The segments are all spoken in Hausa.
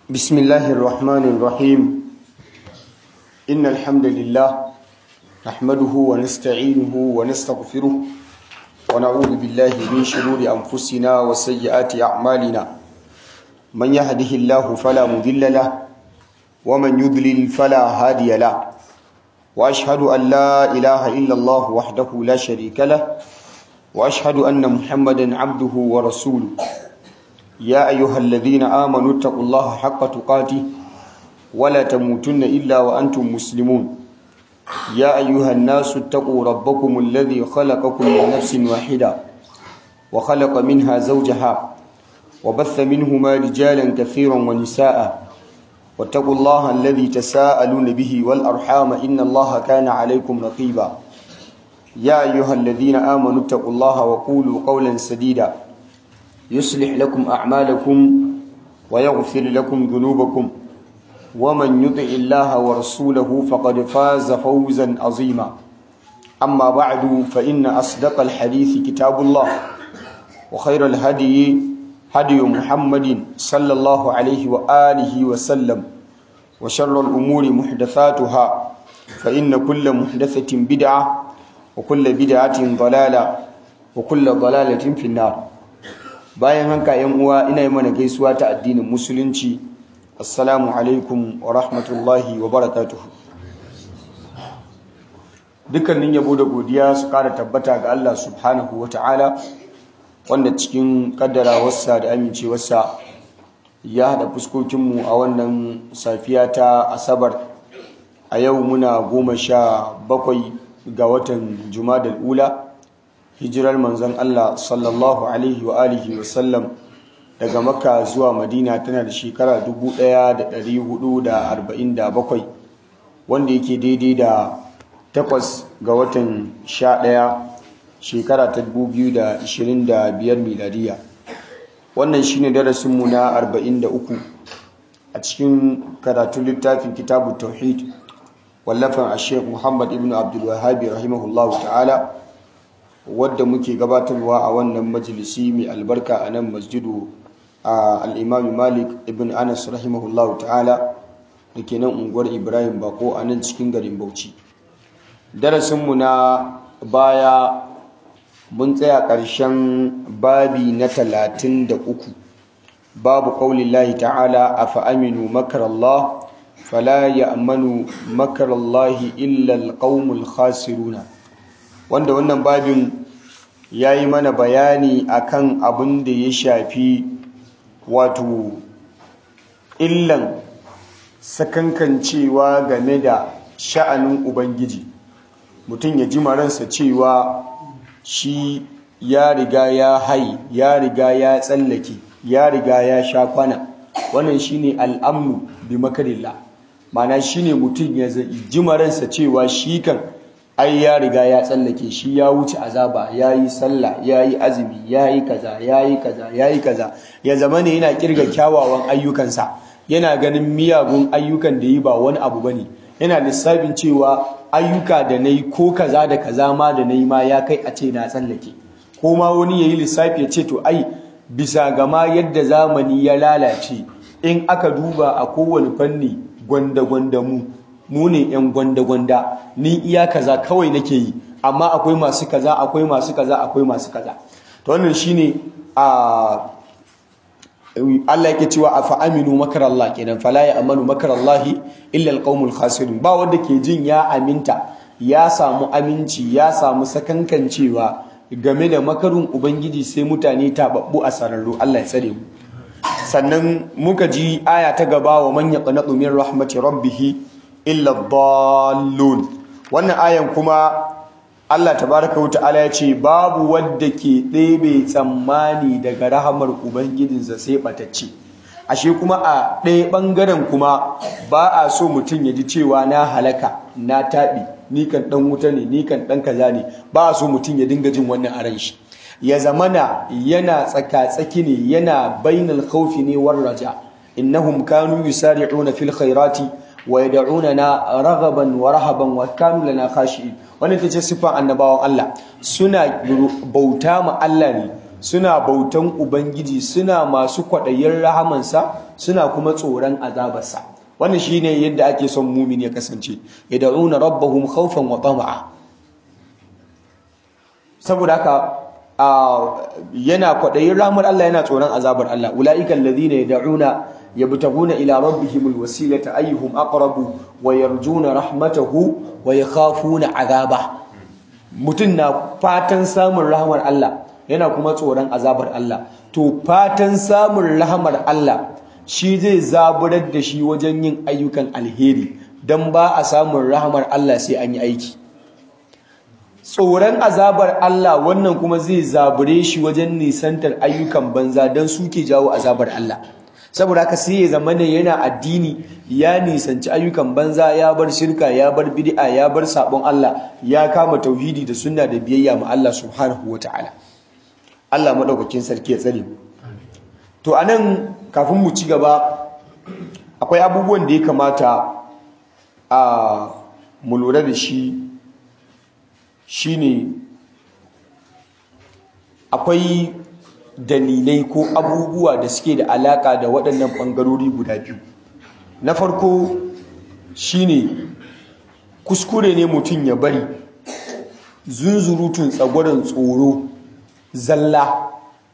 بسم الله الرحمن الرحيم إن الحمد لله نحمده ونستعينه ونستغفره ونعوذ بالله من شرور أنفسنا وسيئات أعمالنا من يهده الله فلا مضل له ومن يضلل فلا هادي له وأشهد أن لا إله إلا الله وحده لا شريك له وأشهد أن محمدا عبده ورسوله يا أيها الذين آمنوا اتقوا الله حق تقاته ولا تموتن إلا وأنتم مسلمون يا أيها الناس اتقوا ربكم الذي خلقكم من نفس واحدة وخلق منها زوجها وبث منهما رجالا كثيرا ونساء واتقوا الله الذي تساءلون به والأرحام إن الله كان عليكم رقيبا يا أيها الذين آمنوا اتقوا الله وقولوا قولا سديدا يصلح لكم أعمالكم ويغفر لكم ذنوبكم ومن يطع الله ورسوله فقد فاز فوزا عظيما أما بعد فإن أصدق الحديث كتاب الله وخير الهدي هدي محمد صلى الله عليه وآله وسلم وشر الأمور محدثاتها فإن كل محدثة بدعة وكل بدعة ضلالة وكل ضلالة في النار bayan haka yan uwa ina yi mana gaisuwa ta addinin musulunci assalamu alaikum wa rahmatullahi wa barakatuhu dukkanin yabo da godiya su kara tabbata ga Allah subhanahu wa ta'ala wanda cikin kaddarawarsa da amincewarsa ya haɗa fuskokinmu a wannan safiya ta asabar a yau muna goma sha bakwai ga watan jumadal ula hijirar manzon Allah sallallahu alaihi wa alihi wa sallam daga makka zuwa madina tana da shekara 1447 wanda yake daidai da takwas ga watan 11 shekara ta 2025 miladiya wannan shine darasinmu na 43 a cikin karatun littafin kitabu tauhid wallafan a sheikh muhammad ibn abdul wahabi rahimahullahu ta'ala wadda muke gabatarwa a wannan majalisi mai albarka a nan masjidu a al'imami malik ibn anas rahimahullahu ta'ala da ke nan unguwar ibrahim bako a nan cikin garin bauchi darasinmu na baya mun tsaya ƙarshen babi na talatin da uku babu ƙaulillahi ta'ala a fa'aminu makarallah fala ya amanu makarallahi illa alƙaumul khasiruna wanda wannan babin ya yi mana bayani akan abin da ya shafi wato illan sakankancewa game da sha'anin ubangiji mutum ya ji maransa cewa shi ya riga ya hai ya riga ya tsallake ya riga ya sha kwana wannan shine al'amnu bi makarillah mana shine mutum ya ji maransa cewa shi kan ai ya riga ya tsallake shi ya wuce azaba ya yi sallah ya yi azumi ya yi kaza ya yi kaza ya yi kaza ya zama ne yana kirga kyawawan ayyukansa yana ganin miyagun ayyukan da yi ba wani abu bane yana lissafin cewa ayyuka da na yi ko kaza da kaza ma da na yi ma ya kai a ce na tsallake ko ma wani ya yi lissafi ya ce to ai bisa gama yadda zamani ya lalace in aka duba a kowane fanni gwanda-gwanda mu mu ne 'yan gwanda-gwanda ni iya kaza kawai nake yi amma akwai masu kaza akwai masu kaza akwai masu kaza to wannan shine a Allah yake cewa afa aminu makarallah kenan fala ya amanu makarallahi illa alqaumul khasirun ba wanda ke jin ya aminta ya samu aminci ya samu sakankancewa game da makarun ubangiji sai mutane tababbu a sararru Allah ya tsare mu sannan muka ji aya ta gaba wa man yaqnatu min rahmati rabbih illa dallun wannan ayan kuma Allah tabaraka wa ta'ala ya ce babu wadda ke ɗebe tsammani daga rahamar ubangijinsa sai batacce ashe kuma a ɗaya ɓangaren kuma ba a so mutum ya ji cewa na halaka na taɓi ni kan ɗan wuta ne ni kan ɗan kaza ne ba a so mutum ya dinga jin wannan a ran shi ya zamana yana tsaka-tsaki ne yana bainal khawfi ne war raja innahum kanu yusari'una fil khairati wa yad'unana raghaban wa rahaban wa kanu lana khashi'in wannan tace sifan annabawan Allah suna bauta ma Allah ne suna bautan ubangiji suna masu kwaɗayin rahamansa suna kuma tsoron azabarsa wannan shine yadda ake son mumin ya kasance yad'una rabbahum khawfan wa tama'a saboda haka yana kwaɗayin rahmar Allah yana tsoron azabar Allah ulaika alladhina yad'una yabtaguna ila rabbihimul wasilata ayyuhum aqrabu wa yarjuna rahmatahu wa yakhafuna azaba mutum na fatan samun rahmar Allah yana kuma tsoron azabar Allah to fatan samun rahmar Allah shi zai zaburar da shi wajen yin ayyukan alheri dan ba a samun rahmar Allah sai an yi aiki tsoron azabar Allah wannan kuma zai zabure shi wajen nisantar ayyukan banza dan suke jawo azabar Allah saboda haka sai ya zama ne yana addini ya nisanci ayyukan banza ya bar shirka ya bar bid'a ya bar sabon Allah ya kama tauhidi da sunna da biyayya ma Allah subhanahu wataala Allah madaukakin sarki ya tsare to anan kafin mu ci gaba akwai abubuwan da ya kamata a mu lura da shi shine akwai dalilai ko abubuwa da suke da alaka da waɗannan ɓangarori guda biyu na farko shine kuskure ne mutum ya bari zunzurutun tsagwaron tsoro zalla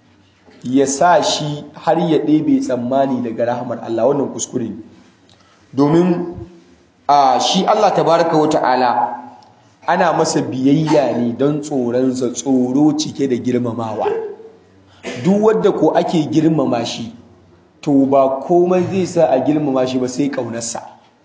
ya sa shi har ya ɗebe tsammani daga rahamar Allah wannan kuskure ne domin a shi Allah tabaraka wa ta'ala ana masa biyayya ne don tsoronsa tsoro cike da girmamawa duk wadda ko ake girmama shi to ba komai zai sa a girmama shi ba sai ƙaunarsa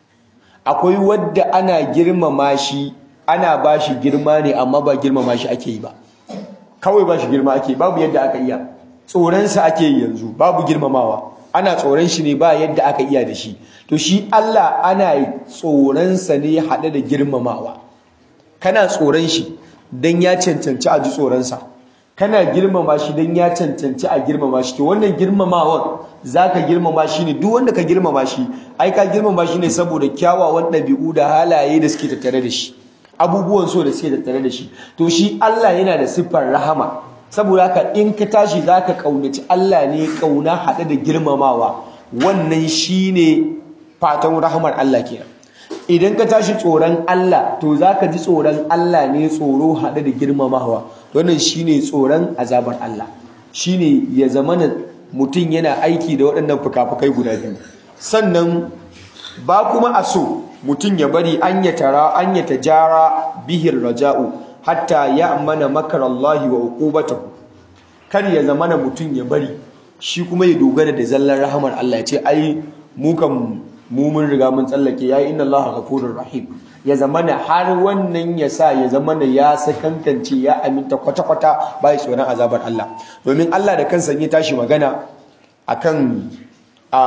akwai wadda ana girmama shi ana ba shi girma ne amma ba girmama shi ake yi ba kawai ba shi girma ake babu yadda aka iya tsoronsa ake yi yanzu babu girmamawa ana tsoron shi ne ba yadda aka iya da shi to shi Allah ana tsoronsa ne haɗe da girmamawa kana tsoron shi don ya cancanci a ji tsoronsa kana girmama shi don ya cancanci a girmama shi to wannan girmamawan za ka girmama shi ne duk wanda ka girmama shi ai ka girmama shi ne saboda kyawawan ɗabi'u da halaye da suke tattare da shi abubuwan so da suke tattare da shi to shi Allah yana da siffar rahama saboda haka in ka tashi za ka ƙaunaci Allah ne ƙauna haɗe da girmamawa wannan shi ne fatan rahamar Allah kenan idan ka tashi tsoron Allah to za ka ji tsoron Allah ne tsoro haɗe da girmamawa wannan shi ne tsoron azabar Allah shi ne ya zama mutum yana aiki da waɗannan fuka-fukai guda biyu sannan ba kuma a so mutum ya bari an ya tara an ya tajara bihir raja'u hatta ya mana makar Allah wa uqubatahu kar ya zama mutum ya bari shi kuma ya dogara da zallar rahamar Allah ya ce ai mu kan mu mun riga mun tsallake yayi inna Allah ghafurur rahim ya zamana har wannan ya sa ya zamana ya sakankance ya aminta kwata-kwata bai tsoron azabar Allah domin Allah da kansa ya tashi magana akan a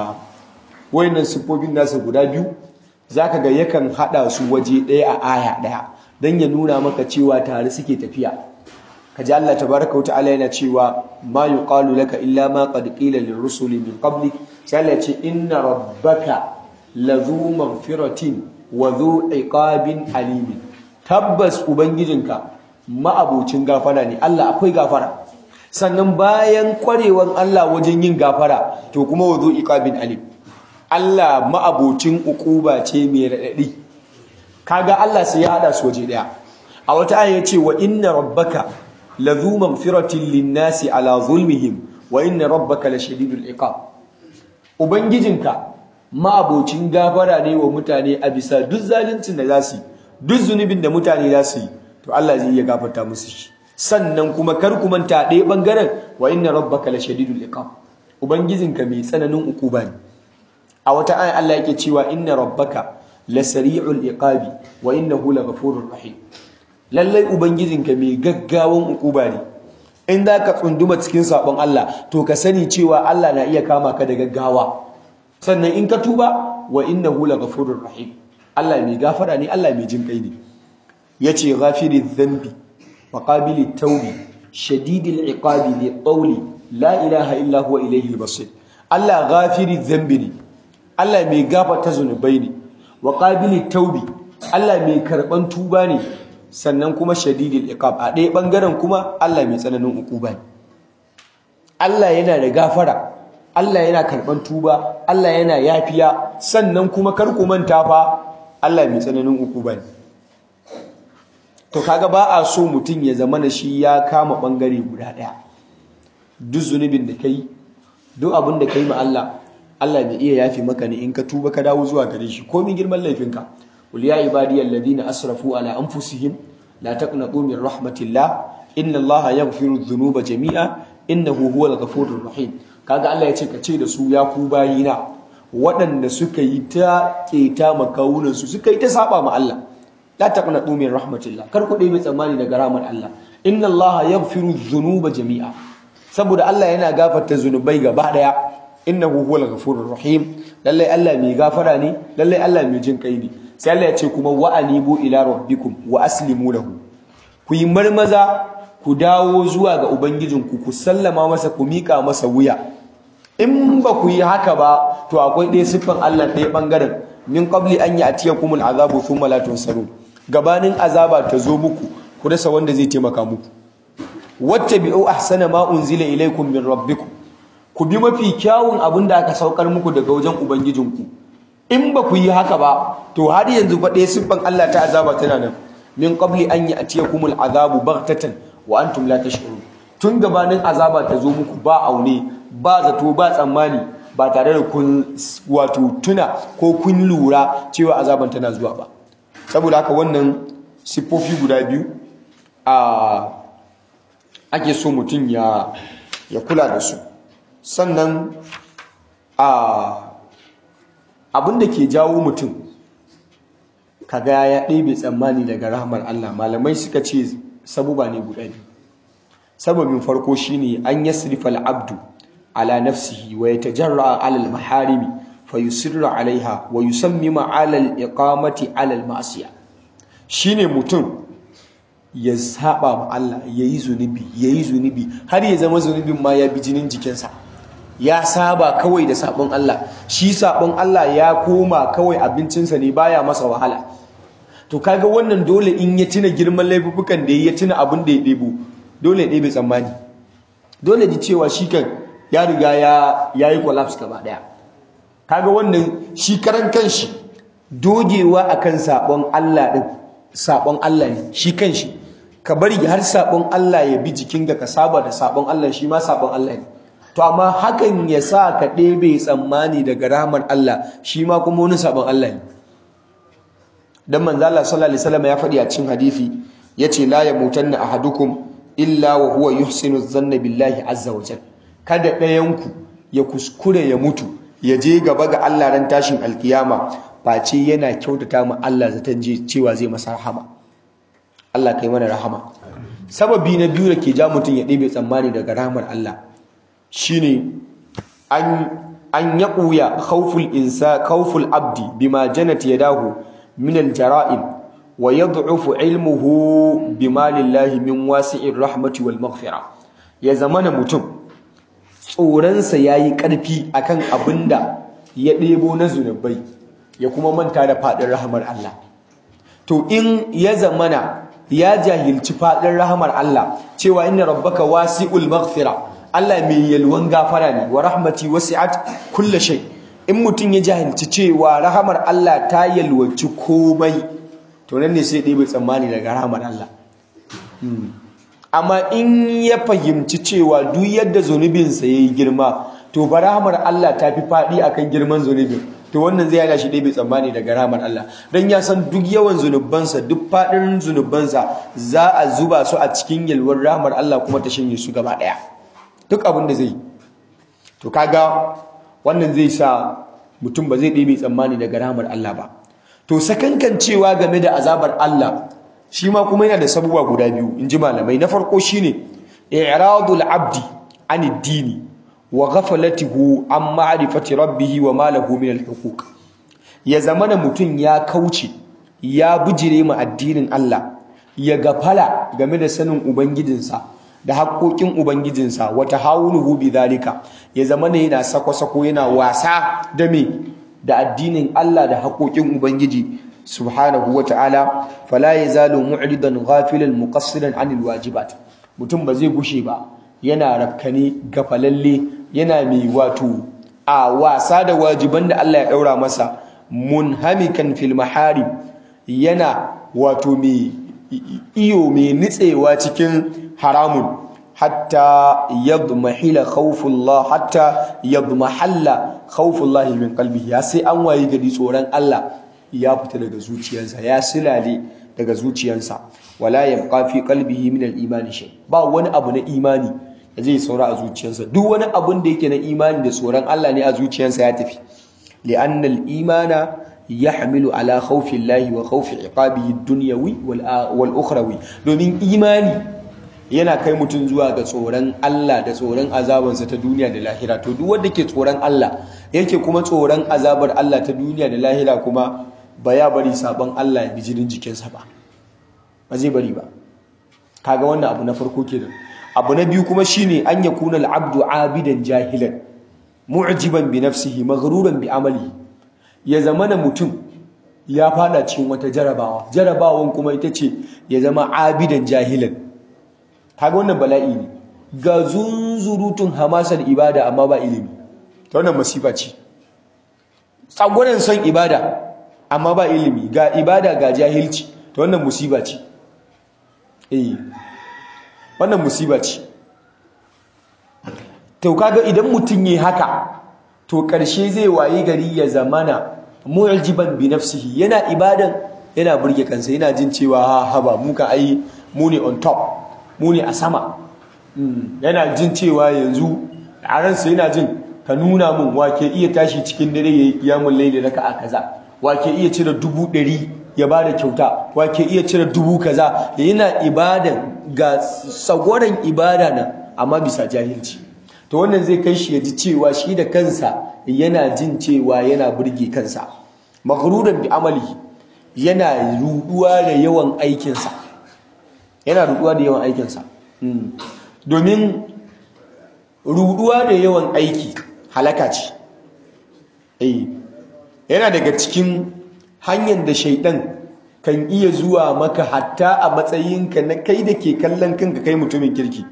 wayannan sifofin nasa guda biyu zaka ga yakan hada su waje daya a aya daya dan ya nuna maka cewa tare suke tafiya kaji Allah tabaraka wa ta'ala yana cewa ma yuqalu laka illa ma qad qila lirrusuli min qablik sai Allah ce inna rabbaka lazu maghfiratin wa zu iqabin alimin tabbas ubangijinka ma'abocin gafara ne Allah akwai gafara sannan bayan kwarewan Allah wajen yin gafara to kuma wa zu iqabin alim Allah ma'abocin ukuba ce mai radadi kaga Allah sai ya hada su waje daya a wata aya yace wa inna rabbaka lazu maghfiratin linnasi ala zulmihim wa inna rabbaka lashadidul iqab ubangijinka ma'abocin gafara ne wa mutane a bisa duk zaluncin da za su yi duk zunubin da mutane za su yi to Allah zai iya gafarta musu shi sannan kuma kar ku manta ɗaya bangaren wa inna rabbaka lashadidul iqab ubangijinka mai tsananin ukuba ne a wata aya Allah yake cewa inna rabbaka lasari'ul iqabi wa innahu laghafurur rahim lallai ubangijinka mai gaggawan ukuba ne in za ka tsunduma cikin sabon Allah to ka sani cewa Allah na iya kama ka da gaggawa sannan in ka tuba wa innahu laghafurur rahim Allah mai gafara ne Allah mai jin kai ne yace ghafiriz dhanbi wa qabilit tawbi shadidil iqabi li qawli la ilaha illa huwa ilayhi basir Allah ghafiriz dhanbi ne Allah mai gafarta zunubai ne wa qabilit tawbi Allah mai karban tuba ne sannan kuma shadidil iqab a ɗaya bangaren kuma Allah mai tsananin ukuba ne Allah yana da gafara Allah yana karban tuba Allah yana yafiya sannan kuma kar ku manta fa Allah mai tsananin ukuba ne to kaga ba a so mutum ya zama na shi ya kama bangare guda daya duk zunubin da kai duk abin da kai ma Allah Allah bai iya yafi maka ne in ka tuba ka dawo zuwa gare shi komai girman laifinka qul ya ibadiyal ladina asrafu ala anfusihim la taqnatu min rahmatillah inna allaha yaghfiru dhunuba jami'a innahu huwal ghafurur rahim kaga Allah ya ce ka ce da su ya ku bayina waɗanda suka yi ta keta makawunan su suka yi ta saba ma Allah la taqnatu min rahmatillah kar ku dai tsammani daga rahmar Allah inna allaha yaghfiru dhunuba jami'a saboda Allah yana gafarta zunubai gaba daya innahu huwal ghafurur rahim lalle Allah mai gafara ne lalle Allah mai jin kai ne sai Allah ya ce kuma wa anibu ila rabbikum wa aslimu lahu ku yi marmaza ku dawo zuwa ga ubangijinku ku sallama masa ku mika masa wuya in ba ku yi haka ba to akwai ɗaya siffan Allah ɗaya ɓangaren min qabli an ya'tiyakum al'azabu thumma la tunsarun gabanin azaba ta zo muku ku rasa wanda zai taimaka muku wattabi'u ahsana ma unzila ilaykum min rabbikum ku bi mafi kyawun abin da aka saukar muku daga wajen ubangijinku in ba ku yi haka ba to har yanzu fa ɗaya siffan Allah ta azaba tana nan min qabli an ya'tiyakum al'azabu baghtatan wa antum la tash'urun tun gabanin azaba ta zo muku ba aune ba zato ba tsammani ba tare da kun wato tuna ko kun lura cewa azaban tana zuwa ba saboda haka wannan siffofi guda biyu a ake so mutum ya ya kula da su sannan a abin da ke jawo mutum kaga ya ɗebe tsammani daga rahmar Allah malamai suka ce sabuba ne guda biyu sababin farko shine an yasrifa al-abdu ala nafsihi wa yatajarra ala al-maharimi fayusirra alaiha wa yusammima ala al-iqamati ala al-ma'siyah shine mutum ya saba ma Allah yayi zunubi yayi zunubi har ya zama zunubin ma ya bi jinin jikinsa ya saba kawai da sabon Allah shi sabon Allah ya koma kawai abincinsa ne baya masa wahala to kaga wannan dole in ya tuna girman laifukan da ya tuna abin da ya ɗebo dole ya ɗebe tsammani dole ji cewa shi kan ya riga ya yi collapse gaba ɗaya kaga wannan shi karan kanshi dogewa akan sabon Allah din sabon Allah ne shi kanshi ka bari har sabon Allah ya bi jikin ka saba da sabon Allah shi ma sabon Allah ne to amma hakan ya sa ka ɗebe tsammani daga rahmar Allah shi ma kuma wani sabon Allah ne dan manzo Allah sallallahu alaihi wasallam ya faɗi a cikin hadisi yace la yamutanna ahadukum illa wa huwa yuhsinu dhanna billahi azza wa jalla kada ɗayanku ya kuskure ya mutu ya je gaba ga Allah ran tashin alkiyama face yana kyautata ma Allah zaton cewa zai masa rahama Allah kai mana rahama sababi na biyu da ke ja mutum ya ɗebe tsammani daga rahamar Allah shine an an yaquya khawful insa khawful abdi bima janat yadahu min aljara'im wa yad'ufu ilmuhu bima lillahi min wasi'ir rahmati wal maghfira ya zamana mutum tsoronsa yayi karfi akan abinda ya ɗebo na zunubai ya kuma manta da faɗin rahamar Allah to in ya zamana ya jahilci faɗin rahamar Allah cewa inna rabbaka wasi'ul maghfira Allah mai yalwan gafara ne wa rahmati wasi'at kulli shay in mutum ya jahilci cewa rahamar Allah ta yalwaci komai to nan ne sai ɗebe tsammani daga rahamar Allah amma in ya fahimci cewa duk yadda zunubinsa ya yi girma to ba rahamar Allah ta fi faɗi akan girman zunubin to wannan zai hana shi ɗebe tsammani daga rahamar Allah don ya san duk yawan zunubansa duk faɗin zunubansa za a zuba su a cikin yalwar rahamar Allah kuma ta shanye su gaba ɗaya duk abin da zai yi to kaga wannan zai sa mutum ba zai ɗebe tsammani daga rahamar Allah ba to sakankancewa game da azabar Allah shi ma kuma yana da sabuwa guda biyu in ji malamai na farko shine i'radul abdi an dini wa ghaflatihu an ma'rifati rabbih wa ma lahu min al-huquq ya zamana mutum ya kauce ya bijire mu addinin Allah ya gafala game da sanin ubangijinsa da haƙoƙin ubangijinsa wata hawuluhu bidhalika ya zamana yana sako-sako yana wasa da me da addinin Allah da haƙoƙin ubangiji subhanahu wata'ala fala yazalu mu'ridan ghafilan muqassiran anil wajibat mutum ba zai gushe ba yana rafkane gafalalle yana mai wato a wasa da wajiban da Allah ya daura masa munhamikan fil maharim yana wato mai iyo mai nitsewa cikin haramun hatta yadmahila khawfullah hatta yadmahalla khawfullah min qalbihi ya sai an wayi gari tsoron Allah ya fita daga zuciyarsa ya silale daga zuciyarsa wala yabqa fi qalbihi min al-iman shay ba wani abu na imani da zai saura a zuciyarsa duk wani abun da yake na imani da tsoron Allah ne a zuciyarsa ya tafi li'anna al-imana yahmilu ala khawfi Allah wa khawfi iqabihi ad-dunyawi wal ukhrawi domin imani yana kai mutum zuwa ga tsoron Allah da tsoron azabansa ta duniya da lahira to duk wanda ke tsoron Allah yake kuma tsoron azabar Allah ta duniya da lahira kuma ba ya bari sabon Allah ya bi jinin jikinsa ba ba zai bari ba kaga wannan abu na farko kenan abu na biyu kuma shine an yakuna al-abdu abidan jahilan mu'jiban bi nafsihi maghruran bi amalihi ya zamana mutum ya fada cikin wata jarabawa jarabawan kuma ita ce ya zama abidan jahilan kaga wannan bala'i ne ga zunzurutun hamasar ibada amma ba ilimi ta wannan masifa ce tsagwaron son ibada amma ba ilimi ga ibada ga jahilci ta wannan musiba ce eh wannan musiba ce to kaga idan mutum yi haka to ƙarshe zai wayi gari ya zamana mu'jiban bi nafsihi yana ibadan yana burge kansa yana jin cewa ha haba mu ka ai mu ne on top mu ne a sama yana jin cewa yanzu a ransa yana jin ka nuna min wake iya tashi cikin dare yayi kiyamul layli raka'a kaza wake iya cire dubu ɗari ya bada kyauta wake iya cire dubu kaza yana ibadan ga sagoran ibada nan amma bisa jahilci to wannan zai kai shi ya ji cewa shi da kansa yana jin cewa yana burge kansa maghruran bi amali yana ruduwa da yawan aikinsa yana ruduwa da yawan aikinsa domin ruduwa da yawan aiki halaka ce eh yana daga cikin hanyar da shaidan kan iya zuwa maka hatta a matsayinka na kai da ke kallon kanka kai mutumin kirki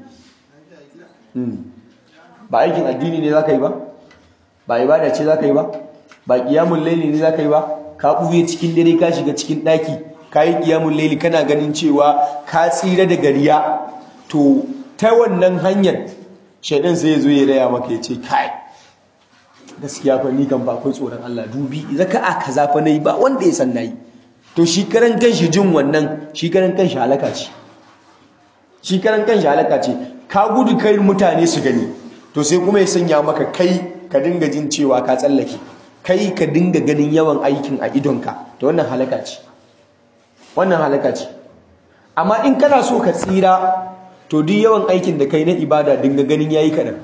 ba aikin addini ne za ka yi ba ba ibada ce za ka yi ba ba ƙiyamun laili ne za ka yi ba ka ɓuye cikin dare ka shiga cikin ɗaki ka yi ƙiyamun laili kana ganin cewa ka tsira da gariya to ta wannan hanyar shaidan sai ya zo ya raya maka ya ce kai gaskiya fa ni kan ba akwai tsoron Allah dubi zaka a kaza fa nayi ba wanda ya san nayi to shi karan kanshi jin wannan shi karan kanshi halaka ce shi karan kanshi halaka ce ka gudu kai mutane su gani to sai kuma ya sanya maka kai ka dinga jin cewa ka tsallake kai ka dinga ganin yawan aikin a idonka to wannan halaka ce wannan halaka ce amma in kana so ka tsira to duk yawan aikin da kai na ibada dinga ganin yayi kadan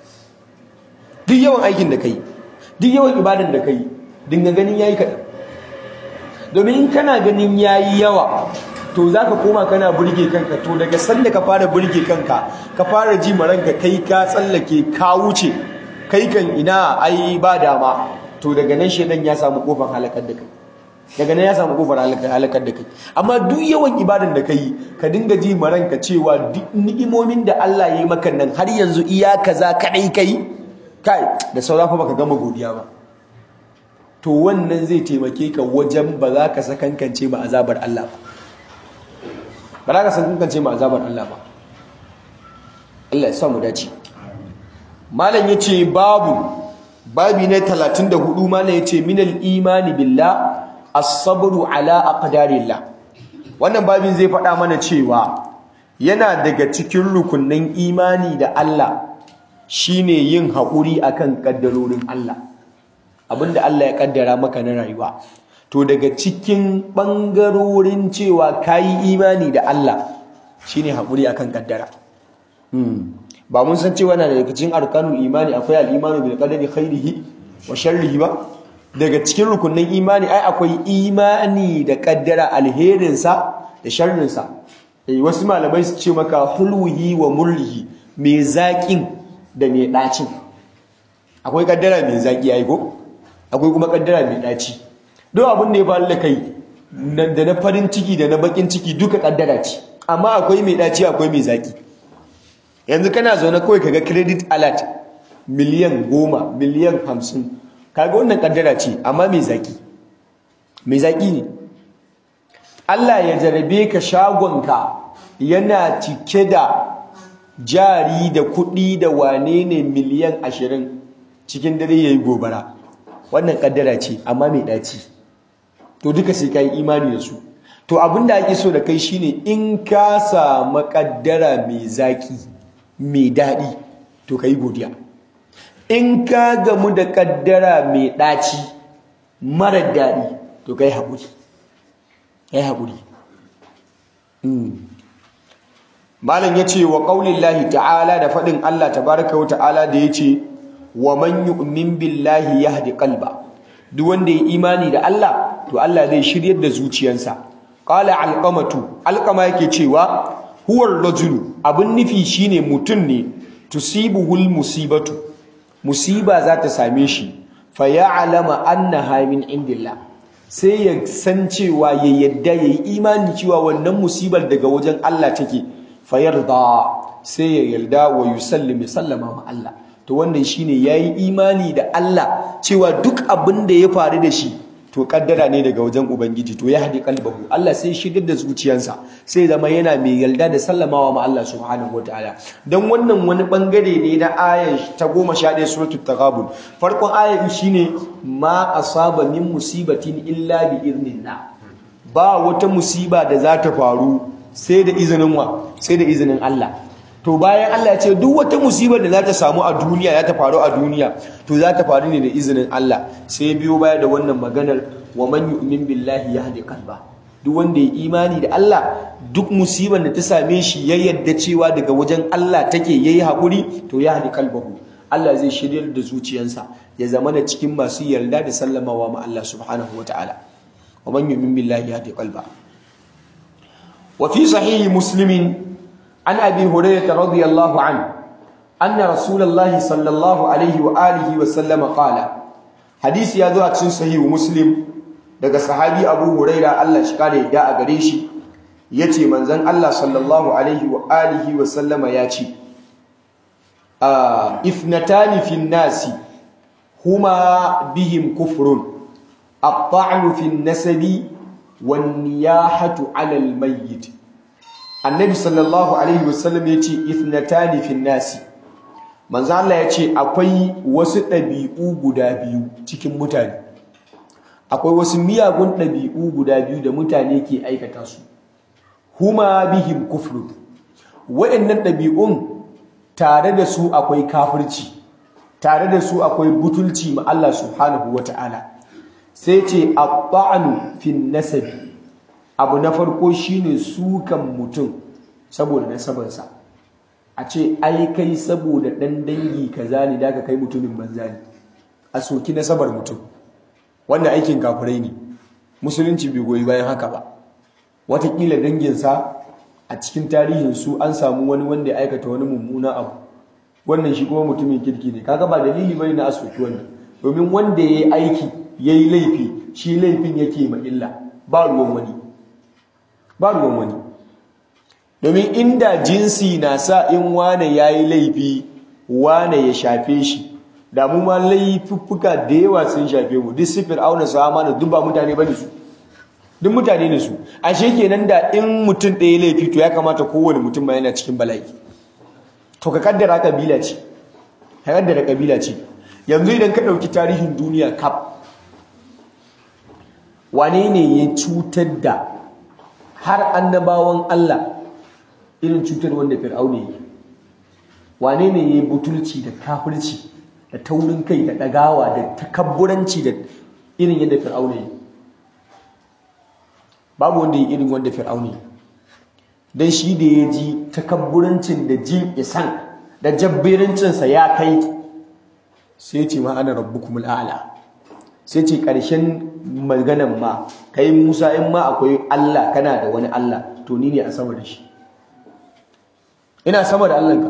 duk yawan aikin da kai duk yawan ibadan da kai dinga ganin yayi kadan domin in kana ganin yayi yawa to za ka koma kana burge kanka to daga sanda ka fara burge kanka ka fara ji maranka kai ka tsallake ka wuce kai kan ina ai ba dama to daga nan shedan ya samu kofar halakar da kai daga nan ya samu kofar halakar da kai amma duk yawan ibadan da kai ka dinga ji maranka cewa duk ni'imomin da Allah ya yi maka nan har yanzu iya kaza kadai kai kai da saura fa baka gama godiya ba to wannan zai taimake ka wajen ba za ka sakankance ma azabar Allah ba ba za ka sakankance ma azabar Allah ba Allah ya sa mu dace malam yace babu babi ne 34 malam yace minal imani billah as-sabru ala aqdarillah wannan babin zai faɗa mana cewa yana daga cikin rukunnan imani da Allah shine yin haƙuri akan kaddarorin Allah abinda Allah ya kaddara maka na rayuwa to daga cikin bangarorin cewa kayi imani da Allah shine haƙuri akan kaddara ba mun san cewa na daga cikin arkanul imani akwai al-imanu bil qadari khairihi wa sharrihi ba daga cikin rukunin imani ai akwai imani da kaddara alherinsa da sharrinsa eh wasu malamai su ce maka hulwihi wa murrihi mai zaƙin da mai ɗacin akwai kaddara mai zaƙi ai ko akwai kuma kaddara mai ɗaci don abin da ya faru da kai da na farin ciki da na bakin ciki duka kaddara ce amma akwai mai ɗaci akwai mai zaƙi yanzu kana zaune kawai kaga credit alert miliyan goma miliyan hamsin kaga wannan kaddara ce amma mai zaki mai zaki ne Allah ya jarabe ka shagonka yana cike da jari da kuɗi da wane ne miliyan ashirin cikin dare ya yi gobara wannan kaddara ce amma mai ɗaci to duka sai ka yi imani da su to abin da ake so da kai shine in ka samu kaddara mai zaki mai daɗi to ka yi godiya in ka gamu da kaddara mai ɗaci mara daɗi to ka yi haƙuri ka yi haƙuri malam ya ce wa ƙaunin lahi ta'ala da faɗin Allah tabaraka wa ta'ala da ya ce wa man yu'min billahi yahdi qalba duk wanda ya imani da Allah to Allah zai shiryar da zuciyarsa qala alqamatu alqama yake cewa huwar rajulu abin nufi shine mutum ne tusibuhul musibatu musiba za ta same shi fa ya'lama annaha min indillah sai ya san cewa ya yadda yayi imani cewa wannan musibar daga wajen Allah take fa yarda sai ya yarda wa yusallimu sallama ma Allah to wannan shine yayi imani da Allah cewa duk abin da ya faru da shi to kaddara ne daga wajen ubangiji to ya hadi kalbahu Allah sai shigar da zuciyarsa sai zama yana mai yarda da sallamawa ma Allah subhanahu wataala dan wannan wani bangare ne na ayan ta 11 suratul taghabun farkon ayan shine ma asaba min musibatin illa bi idnillah ba wata musiba da za ta faru sai da izinin wa sai da izinin Allah to bayan Allah ya ce duk wata musibar da za ta samu a duniya za ta faru a duniya to za ta faru ne da izinin Allah sai biyo baya da wannan maganar wa man yu'min billahi yahdi qalba duk wanda ya imani da Allah duk musibar da ta same shi ya yadda cewa daga wajen Allah take yayi hakuri to ya hadi qalbahu Allah zai shiryar da zuciyarsa ya zama da cikin masu yarda da sallamawa ma Allah subhanahu wataala wa man yu'min billahi yahdi qalba wa fi sahih muslimin عن أبي هريرة رضي الله عنه أن رسول الله صلى الله عليه وآله وسلم قال حديث يا ذو أكسن صحيح مسلم daga sahabi Abu Huraira Allah shi kare da a gare shi yace manzon Allah sallallahu alaihi wa alihi wa sallama yace ah ifnatani fin nasi huma bihim kufrun at-ta'nu fin nasabi wan niyahatu 'ala al-mayyit annabi sallallahu alaihi wasallam ya ce ithnatani fin nasi manzo Allah ya ce akwai wasu ɗabi'u guda biyu cikin mutane akwai wasu miyagun ɗabi'u guda biyu da mutane ke aikata su huma bihim kufru waɗannan ɗabi'un tare da su akwai kafirci tare da su akwai butulci ma Allah subhanahu wata'ala sai ce at-ta'nu fin nasabi abu na farko shine sukan mutum saboda nasabarsa a ce ai kai saboda dan dangi kaza ne da ka kai mutumin banza ne a soki nasabar mutum wannan aikin kafirai ne musulunci bai goyi bayan haka ba watakila danginsa a cikin tarihinsu an samu wani wanda ya aikata wani mummuna abu wannan shi kuma mutumin kirki ne kaga ba dalili bane na asoki wannan domin wanda ya yi aiki ya yi laifi shi laifin yake ma illa ba ruwan wani ba ruwan wani domin inda jinsi na sa in wane ya yi laifi wane ya shafe shi da mu ma laifuffuka da yawa sun shafe mu duk sifir auna su amana duk ba mutane bane su duk mutane ne su ashe kenan da in mutum ɗaya laifi to ya kamata kowane mutum ma yana cikin bala'i to ka kaddara kabila ce ka kaddara kabila ce yanzu idan ka ɗauki tarihin duniya kaf wane ne ya cutar da har annabawan Allah irin cutar wanda fir'auna yi wane ne yayi butulci da kafirci da taurin kai da dagawa da takabburanci da irin yadda fir'auna yi babu wanda yi irin wanda fir'auna yi dan shi da ya ji takabburancin da jin isan da jabbirancin sa ya kai sai ce ma ana rabbukumul a'la sai ce ƙarshen maganan ma kai Musa in ma akwai Allah kana da wani Allah to ni ne a sama da shi ina sama da Allahnka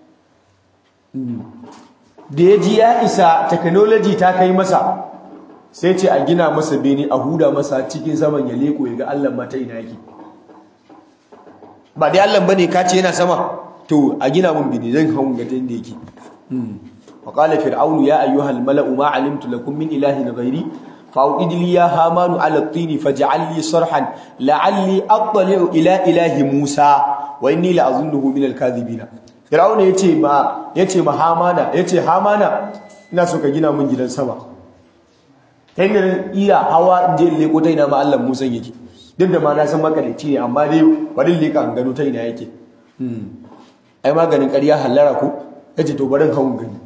da ya ji ya isa technology ta kai masa sai ce a gina masa bene a huda masa cikin saman ya leko ya ga Allah mata ina yake ba dai Allah bane ka ce yana sama to a gina mun bini zan hawo ga inda yake wa qala fir'aunu ya ayyuhal mala'u ma alimtu lakum min ilahin ghairi فأوقد لي يا هامان على الطين فاجعل لي صرحا لعلي أطلع إلى إله موسى وإني لأظنه من الكاذبين فرعون yace ma yace ma Hamana yace Hamana ina so ka gina min gidan sama kai ne iya hawa in je leko ta ina ma Allah Musa yake duk da ma na san makalici ne amma dai bari leka an gano ta ina yake ai maganin ƙarya hallara ko yace to barin hawan gani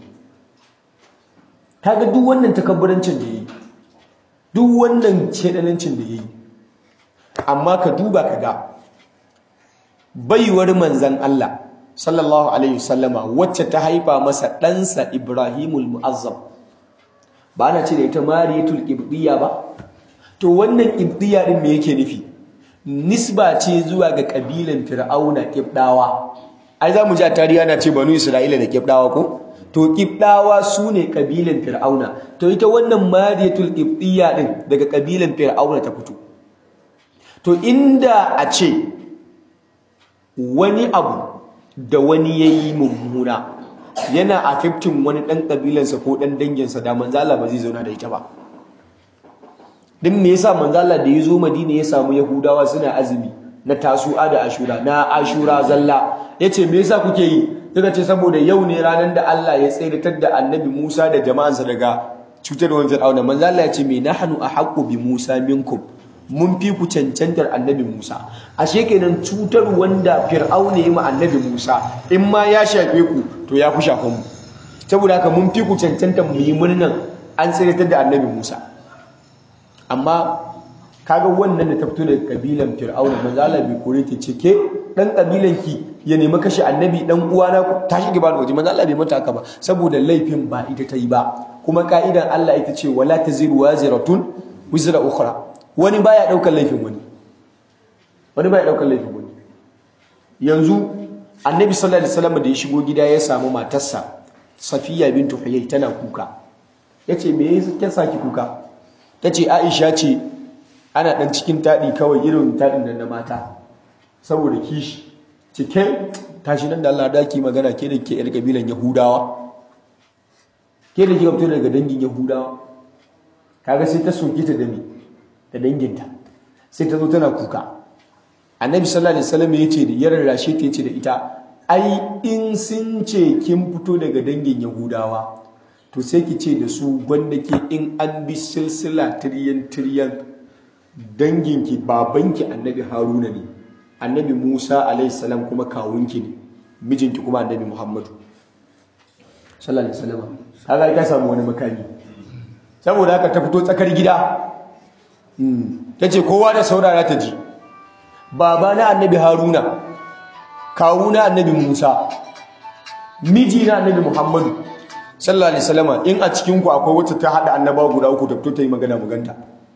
kaga duk wannan takabburancin da yi duk wannan shedanancin da yayi amma ka duba ka ga baiwar manzan Allah sallallahu alaihi wasallama wacce ta haifa masa ɗansa Ibrahimul Mu'azzam ba na ce da ita Mariyatul Qibtiyya ba to wannan Qibtiyya din me yake nufi nisba ce zuwa ga kabilan Fir'auna Qibdawa ai za mu ji a tarihi ana ce banu Isra'ila da Qibdawa ko to Qibdawa su ne kabilan Fir'auna to ita wannan Mariyatul Qibtiyya din daga kabilan Fir'auna ta fito to inda a ce wani abu da wani yayi mummuna yana affecting wani dan kabilansa ko dan danginsa da manzala ba zai zauna da ita ba din me yasa manzala da ya zo Madina ya samu Yahudawa suna azumi na tasu'a da ashura na ashura zalla yace me yasa kuke yi suka ce saboda yau ne ranar da Allah ya tsayar da annabi Musa da jama'ansa daga cutarwar Fir'auna manzo Allah ya ce me nahnu ahqqu bi Musa minkum mun fi ku cancantar annabi Musa ashe kenan cutar wanda Fir'auna ya ma annabi Musa in ma ya shafe ku to ya fi shafan mu saboda haka mun fi ku cancantar mu yi murnan an tsayar da annabi Musa amma kaga wannan da ta fito daga kabilan Fir'auna manzo Allah bai kore ta ce ke dan kabilan ki ya nemi kashe annabi dan uwana ta shige ba waje manzo Allah bai mata haka ba saboda laifin ba ita ta yi ba kuma ka'idan Allah ita ce wala taziru waziratun wizra ukhra wani baya daukar laifin wani wani baya daukar laifin wani yanzu annabi sallallahu alaihi wasallam da ya shigo gida ya samu matarsa Safiya bintu Huyay tana kuka yace me yasa saki kuka tace Aisha ce ana dan cikin tadi kawai irin tadin da na mata saboda kishi cike tashi nan da Allah daki magana ke da ke yar kabilan Yahudawa ke da kika fito daga dangin Yahudawa kaga sai ta soke ta da me da danginta sai ta zo tana kuka Annabi sallallahu alaihi wasallam yace da yaran rashe ta yace da ita ai in sun ce kin fito daga dangin Yahudawa to sai ki ce da su gwanda ke in an bi silsila tiryan tiryan danginki babanki Annabi Haruna ne annabi Musa alaihissalam kuma kawunki ne mijinki kuma annabi Muhammadu sallallahu alaihi wasallam kaga ka samu wani makami saboda haka ta fito tsakar gida tace kowa da saurara ta ji baba na annabi Haruna kawu na annabi Musa miji na annabi Muhammadu sallallahu alaihi wasallam in a cikin ku akwai wacce ta hada annabawa guda uku ta fito ta yi magana maganta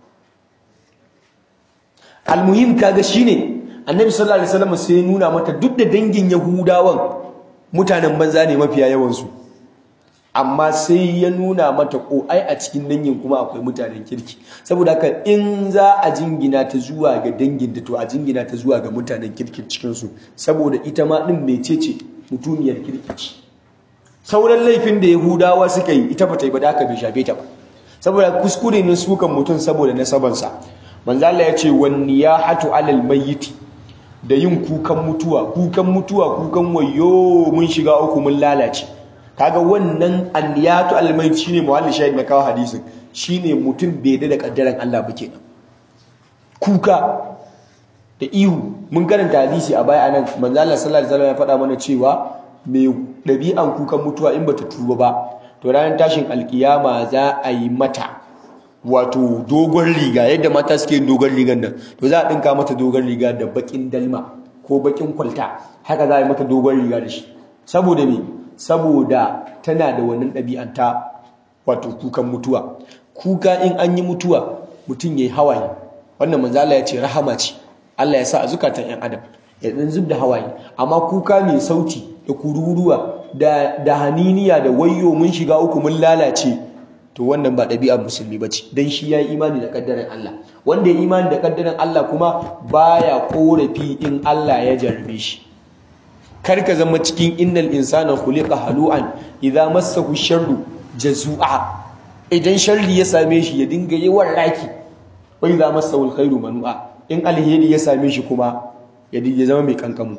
almuhim kaga shine annabi sallallahu alaihi wasallam sai ya nuna mata duk da dangin yahudawan mutanen banza ne mafiya yawansu amma sai ya nuna mata ko ai a cikin dangin kuma akwai mutanen kirki saboda haka in za a jingina ta zuwa ga dangin da to a jingina ta zuwa ga mutanen kirkin cikin su saboda ita ma din mecece mutuniyar kirki ce sauran laifin da yahudawa suka yi ita bata yi ba da haka bai shafe ta ba saboda kuskure ne sukan mutum saboda nasabansa manzo Allah ya ce wan niyahatu alal mayyiti da yin kukan mutuwa kukan mutuwa kukan wayo mun shiga uku mun lalace kaga wannan anniyatu almayt shine muhalli shahid na kawo hadisin shine mutum bai da kaddaran Allah ba kenan kuka da ihu mun karanta hadisi a baya anan manzo Allah sallallahu alaihi wasallam ya faɗa mana cewa mai dabi'an kukan mutuwa in bata tuba ba to ranar tashin alkiyama za a yi mata wato dogon riga yadda mata suke yin dogon rigar nan to za a ɗinka mata dogon riga da bakin dalma ko bakin kwalta haka za a yi mata dogon riga da shi saboda me saboda tana da wannan ɗabi'anta wato kukan mutuwa kuka in an yi mutuwa mutum ya yi hawaye wannan manzo Allah ya ce rahama ce Allah ya sa a zukatan 'yan adam ya dan zub da hawaye amma kuka mai sauti da kururuwa da da haniniya da wayyo mun shiga uku mun lalace to wannan ba ɗabi'ar musulmi ba ce don shi ya yi imani da ƙaddarin Allah wanda ya imani da ƙaddarin Allah kuma baya ƙorafi in Allah ya jarrabe shi kar ka zama cikin innal insana khuliqa halu'an idza massahu sharru jazua idan sharri ya same shi ya dinga yawan raki wa idza massahu alkhairu manu'a in alheri ya same shi kuma ya dinga zama mai kankamu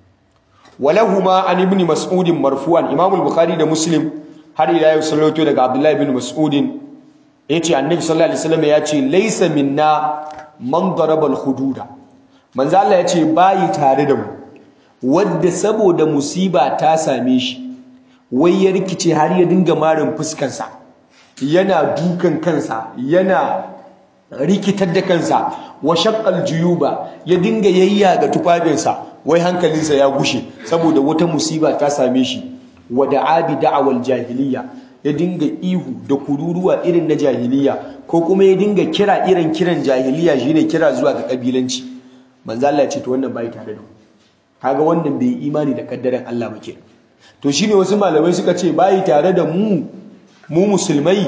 walahuma an ibn mas'ud marfu'an imam al-bukhari da muslim har ila yau sallato daga abdullahi ibn mas'ud yace annabi sallallahu alaihi wasallam yace laysa minna man daraba al-hududa manzo Allah yace bayi tare da mu wadda saboda musiba ta same shi wai ya rikice har ya dinga marin fuskansa yana dukan kansa yana rikitar da kansa wa shaqqal juyuba ya dinga yayya ga tufafinsa wai hankalinsa ya gushe saboda wata musiba ta same shi wa da'abi da'awal jahiliya ya dinga ihu da kururuwa irin na jahiliya ko kuma ya dinga kira irin kiran jahiliya shine kira zuwa ga kabilanci manzo Allah ya ce to wannan bai tare da mu kaga wannan bai imani da kaddaran Allah muke to shine wasu malamai suka ce bai tare da mu mu musulmai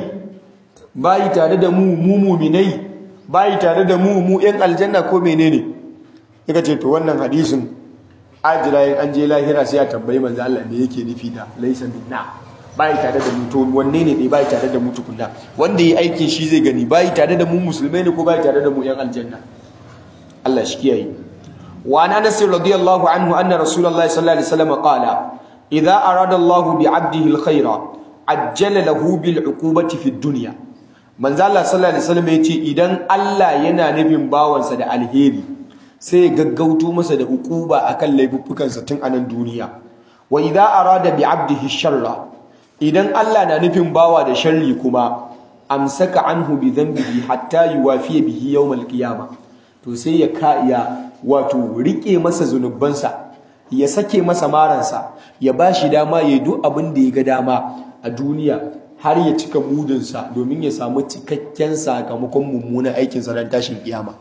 bai tare da mu mu mu'minai bai tare da mu mu yan aljanna ko menene suka ce to wannan hadisin ajira in an je lahira sai a tambayi manzo Allah me yake nufi da laysa minna bai tare da mu to wanne ne dai bai tare da mu tukunna wanda yi aikin shi zai gani bai tare da mu musulmai ne ko bai tare da mu yan aljanna Allah shi kiyaye wa an Anas radiyallahu anhu anna Rasulullahi sallallahu alaihi wasallam qala idza arada Allah bi 'abdihi al-khayra ajjala lahu bil 'uqubati fi dunya manzo Allah sallallahu alaihi wasallam yace idan Allah yana nufin bawansa da alheri sai gaggauto masa da hukuba akan laifuffukansa tun a nan duniya wa idza arada bi 'abdihi sharra idan Allah na nufin bawa da sharri kuma amsaka anhu bi dhanbihi hatta yuwafiya bihi yawm al-qiyamah to sai ya ka ya wato rike masa zunubansa ya sake masa maransa ya bashi dama ya duk abin da ya ga dama a duniya har ya cika mudunsa domin ya samu cikakken sakamakon mummunan aikinsa ran tashin kiyama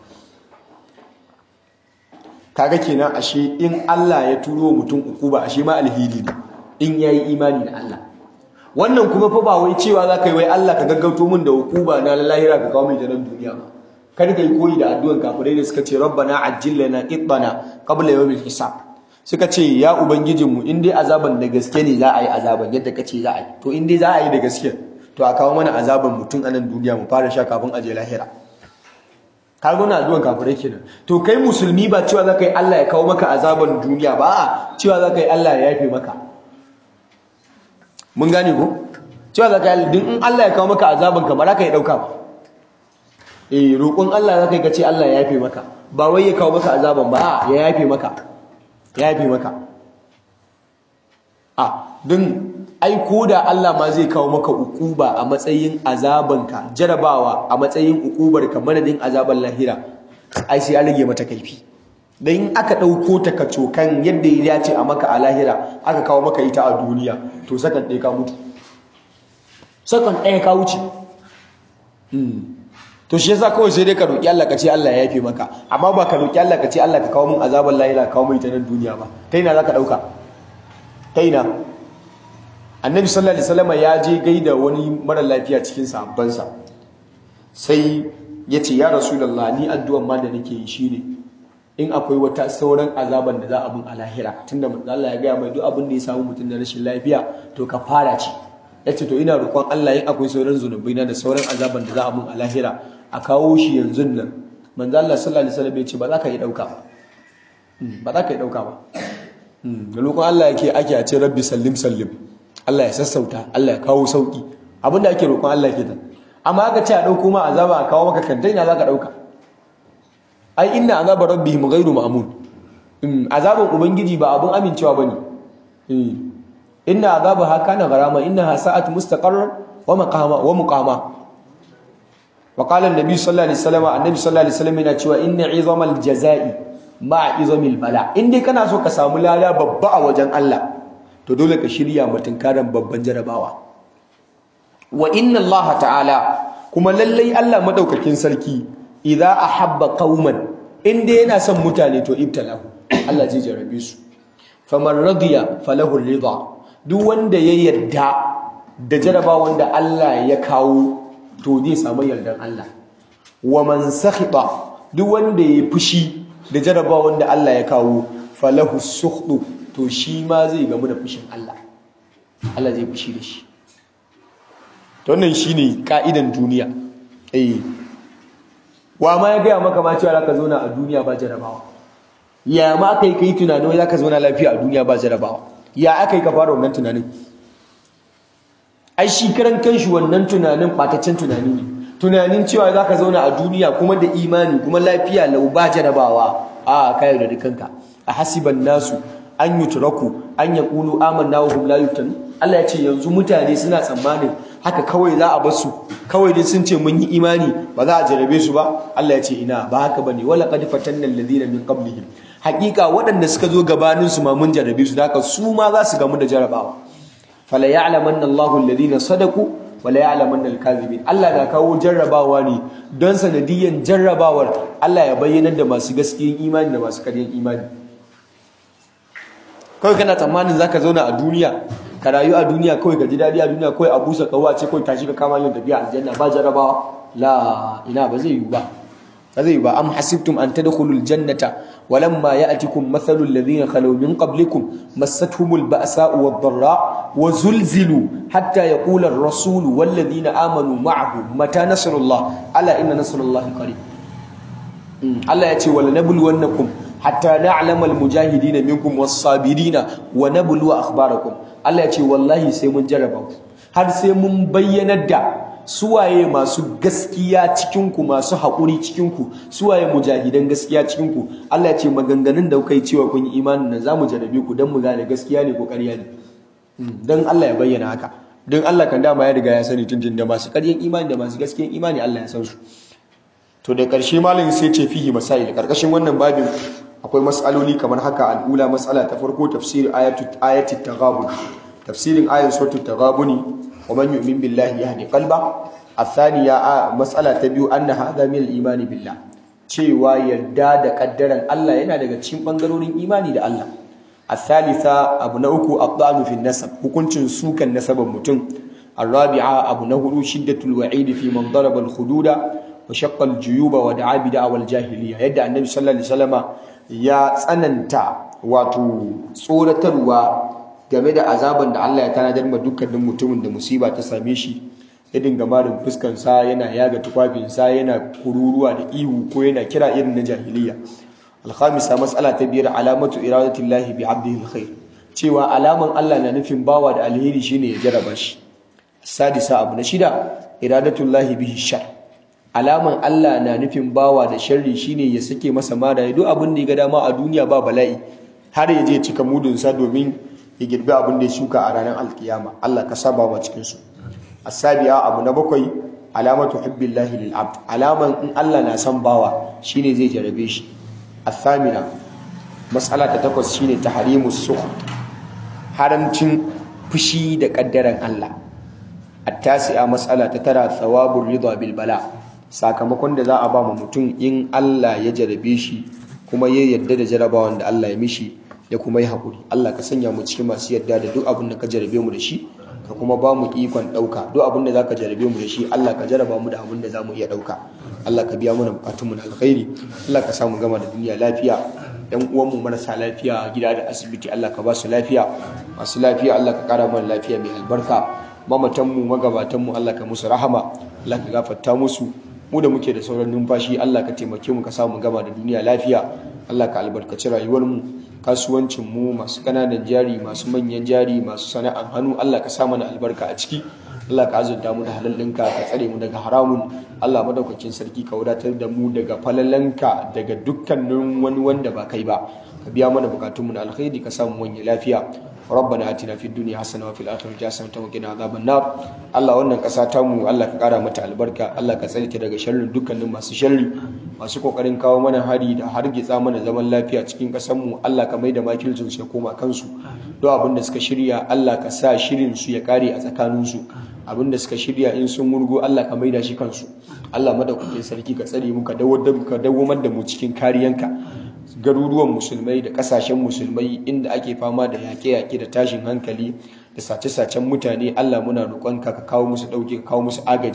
kaga kenan ashe in Allah ya turo mutum ukuba ashe ma alheri ne in yayi imani da Allah wannan kuma fa ba wai cewa zaka yi wai Allah ka gaggauto min da ukuba na lahira ka kawo min janan duniya ba kada kai koyi da addu'an kafirai da suka ce rabbana ajjil lana qitana qabla yawmil hisab suka ce ya ubangijinmu in dai azaban da gaske ne za a yi azaban yadda kace za a yi to in dai za a yi da gaske to a kawo mana azaban mutum a nan duniya mu fara sha kafin aje lahira ka ga na addu'an kafirai kenan to kai musulmi ba cewa zaka yi Allah ya kawo maka azaban duniya ba a cewa zaka yi Allah ya yafe maka mun gane ko cewa zaka yi din in Allah ya kawo maka azaban ka ba za ka yi dauka ba eh roƙon Allah zaka yi kace Allah ya yafe maka ba wai ya kawo maka azaban ba a ya yafe maka ya yafe maka a din ai koda Allah ma zai kawo maka ukuba a matsayin azabanka jarabawa a matsayin ukubar ka madadin azaban lahira ai sai an rage mata kaifi dan in aka dauko ta kacokan yadda ya dace a maka a lahira aka kawo maka ita a duniya to sakan ɗaya ka mutu sakan ɗaya ka wuce to shi yasa kawai sai dai ka roki Allah ka ce Allah ya yafe maka amma ba ka roki Allah ka ce Allah ka kawo min azaban lahira ka kawo min ita nan duniya ba ta ina zaka dauka ta ina annabi sallallahu alaihi wasallam ya je gaida wani mara lafiya cikin sahabbansa sai ya ce ya rasulullah ni addu'an ma da nake yi shine in akwai wata sauran azaban da za a bin a lahira tunda manzo Allah ya gaya mai duk abin da ya samu mutum da rashin lafiya to ka fara ce yace to ina roƙon Allah in akwai sauran zunubai na da sauran azaban da za a bin a lahira a kawo shi yanzu nan manzo Allah sallallahu alaihi wasallam ya ce ba za ka yi dauka ba ba za ka yi dauka ba da roƙon Allah yake ake a ce rabbi sallim sallim Allah ya sassauta Allah ya kawo sauki abinda ake roƙon Allah ke ta amma aka ce a dauko ma azaba a kawo maka kanta ina zaka dauka ai inna azaba rabbihim ghairu ma'mun azaban ubangiji ba abun amincewa bane inna azabaha kana gharama innaha sa'at mustaqarrar wa maqama wa muqama wa qala an-nabi sallallahu alaihi wasallam annabi sallallahu alaihi wasallam yana cewa inna 'izamal jazaa'i ma'a 'izamil bala in dai kana so ka samu lada babba a wajen Allah to dole ka shirya mutunkaran babban jarabawa wa inna Allah ta'ala kuma lallai Allah madaukakin sarki idza ahabba qauman in dai yana son mutane to ibtalahu Allah zai jarabe su faman radiya falahu ridha duk wanda ya yarda da jarabawan da Allah ya kawo to zai samu yardan Allah wa man sakhita duk wanda ya fushi da jarabawan da Allah ya kawo falahu sukhdu to shi ma zai gamu da fushin Allah Allah zai fushi da shi to wannan shine ka'idan duniya eh wa ma ya gaya maka ma cewa zaka zauna a duniya ba jarabawa ya ma aka yi kai tunanin zaka zauna lafiya a duniya ba jarabawa ya aka yi ka fara wannan tunanin ai shi karan kanshi wannan tunanin ɓataccen tunani ne tunanin cewa za ka zauna a duniya kuma da imani kuma lafiya lau ba jarabawa a kayo da dukanka a hasiban nasu an yi turaku an ya ƙulu amanna wa hum la yuftanu Allah ya ce yanzu mutane suna tsammanin haka kawai za a bar su kawai dai sun ce mun yi imani ba za a jarabe su ba Allah ya ce ina ba haka bane wala qad fatanna alladhina min qablihim haƙiƙa waɗanda suka zo gabanin su ma mun jarabe su haka su ma za su gamu da jarabawa fala ya'lamanna Allahu alladhina sadaqu wala ya'lamanna al-kadhibin Allah na kawo jarrabawa ne don sanadiyan jarrabawar Allah ya bayyana da masu gaskiyan imani da masu ƙaryan imani kawai kana tsammanin zaka zauna a duniya ka rayu a duniya kawai ka ji daɗi a duniya kawai a busa kawa ce kawai tashi ka kama yin tafiya aljanna ba jarrabawa la ina ba zai yi ba ba zai yi ba am hasibtum an tadkhulul jannata walamma ya'tikum mathalul ladhina khalaw min qablikum massatuhumul ba'sa'u wad-dharra wa zulzilu hatta yaqula ar-rasul wal ladhina amanu ma'ahu mata nasrullah ala inna nasrullahi qarib Allah ya ce wala nabluwannakum hatta na'lama al-mujahidina minkum was-sabirina wa nabluwa akhbarakum Allah ya ce wallahi sai mun jarraba ku har sai mun bayyanar da suwaye masu gaskiya cikinku masu haƙuri cikinku suwaye mujahidan gaskiya cikinku Allah ya ce maganganun da kuka yi cewa kun yi imanin nan za mu jarabe ku don mu gane gaskiya ne ko ƙarya ne don Allah ya bayyana haka don Allah kan dama ya riga ya sani tuntun da masu ƙaryan imani da masu gaskiyan imani Allah ya san su to da ƙarshe malam sai ce fihi masail ƙarƙashin wannan babin akwai mas'aloli kamar haka al'ula mas'ala ta farko tafsir ayatu ayati taghabun tafsirin ayat suratul taghabuni ومن يؤمن بالله يهدي قلبه الثانية مسألة تبيو أن هذا من الإيمان بالله cewa yarda da kaddaran Allah yana daga cikin bangarorin imani da Allah الثالثة abu na uku abdanu fi nasab hukuncin sukan nasaban mutum الرابعة abu na hudu shiddatul wa'id fi man daraba al-hududa wa shaqqa al-juyuba wa da'a bi da'wal jahiliya yadda annabi sallallahu alaihi wasallama ya tsananta wato tsoratarwa game da azaban da Allah ya tanadar ma dukkanin mutumin da musiba ta same shi ya dinga marin fuskansa yana yaga tufafinsa yana kururuwa da ihu ko yana kira irin na jahiliya alhamisa mas'ala ta biyar alamatu iradatillahi bi abdihi alkhair cewa alaman Allah na nufin bawa da alheri shine ya jaraba shi sadisa abu na shida iradatullahi bihi shar alaman Allah na nufin bawa da sharri shine ya sake masa mara duk abin da ya ga dama a duniya ba bala'i har ya je cika mudunsa domin ya girbi abin da ya shuka a ranar alkiyama Allah ka saba wa cikin su asabiya abu na bakwai alamatu hubbillahi lil abd alaman in Allah na san bawa shine zai jarabe shi athamina mas'ala ta takwas shine tahrimus sukht haramcin fushi da kaddaran Allah attasi'a mas'ala ta tara thawabur ridha bil bala sakamakon da za a ba mu mutum in Allah ya jarabe shi kuma ya yarda da jarabawan da Allah ya mishi ya kuma yi haƙuri Allah ka sanya mu cikin masu yadda da duk abin da ka jarabe mu da shi ka kuma ba mu ikon ɗauka duk abin da za ka jarabe mu da shi Allah ka jaraba mu da abin da za mu iya ɗauka Allah ka biya mana bukatunmu na alkhairi Allah ka samu gama da duniya lafiya yan uwanmu marasa lafiya a gida da asibiti Allah ka ba su lafiya masu lafiya Allah ka ƙara mana lafiya mai albarka mamatanmu magabatanmu Allah ka musu rahama Allah ka gafarta musu mu da muke da sauran numfashi Allah ka taimake mu ka samu gama da duniya lafiya Allah ka albarkaci rayuwarmu kasuwancin mu masu kananan jari masu manyan jari masu sana'an hannu Allah ka sa mana albarka a ciki Allah ka azurta mu da halal ɗinka ka tsare mu daga haramun Allah madaukakin sarki ka wadatar da mu daga falalanka daga dukkanin wani wanda ba kai ba ka biya mana bukatun mu na alkhairi ka samu wani lafiya ربنا آتنا في الدنيا حسنة وفي الآخرة حسنة وقنا عذاب النار Allah wannan ƙasa ta mu Allah ka ƙara mata albarka Allah ka tsare ta daga sharrin dukkanin masu sharri masu kokarin kawo mana hari da hargitsa mana zaman lafiya cikin ƙasar mu Allah ka maida makilcin su ya koma kansu duk abin da suka shirya Allah ka sa shirin su ya kare a tsakanin su abin da suka shirya in sun murgo Allah ka maida shi kansu Allah madaukakin sarki ka tsare mu ka dawo da mu cikin kariyanka garuruwan musulmai da kasashen musulmai inda ake fama da yaƙe-yaƙe da tashin hankali da sace-sacen mutane Allah muna roƙonka ka kawo musu ɗauke ka kawo musu agaji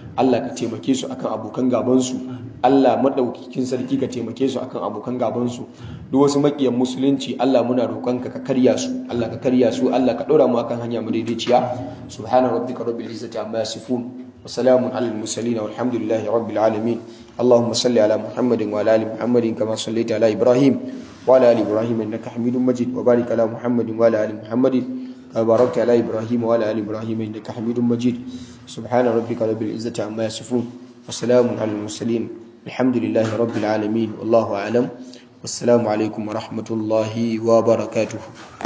Allah ka taimake su akan abokan gabansu Allah madaukakin sarki ka taimake su akan abokan gabansu duk wasu makiyan musulunci Allah muna roƙonka ka karya su Allah ka karya su Allah ka ɗora mu akan hanya madaidaiciya subhana rabbika rabbil izzati amma yasifun wa salamun alal mursalin walhamdulillahi rabbil alamin اللهم صل على محمد وعلى ال محمد كما صليت على ابراهيم وعلى ال ابراهيم انك حميد مجيد وبارك على محمد وعلى ال محمد كما باركت على ابراهيم وعلى ال ابراهيم انك حميد مجيد سبحان ربك رب العزه عما يصفون وسلام على المرسلين الحمد لله رب العالمين والله اعلم والسلام عليكم ورحمه الله وبركاته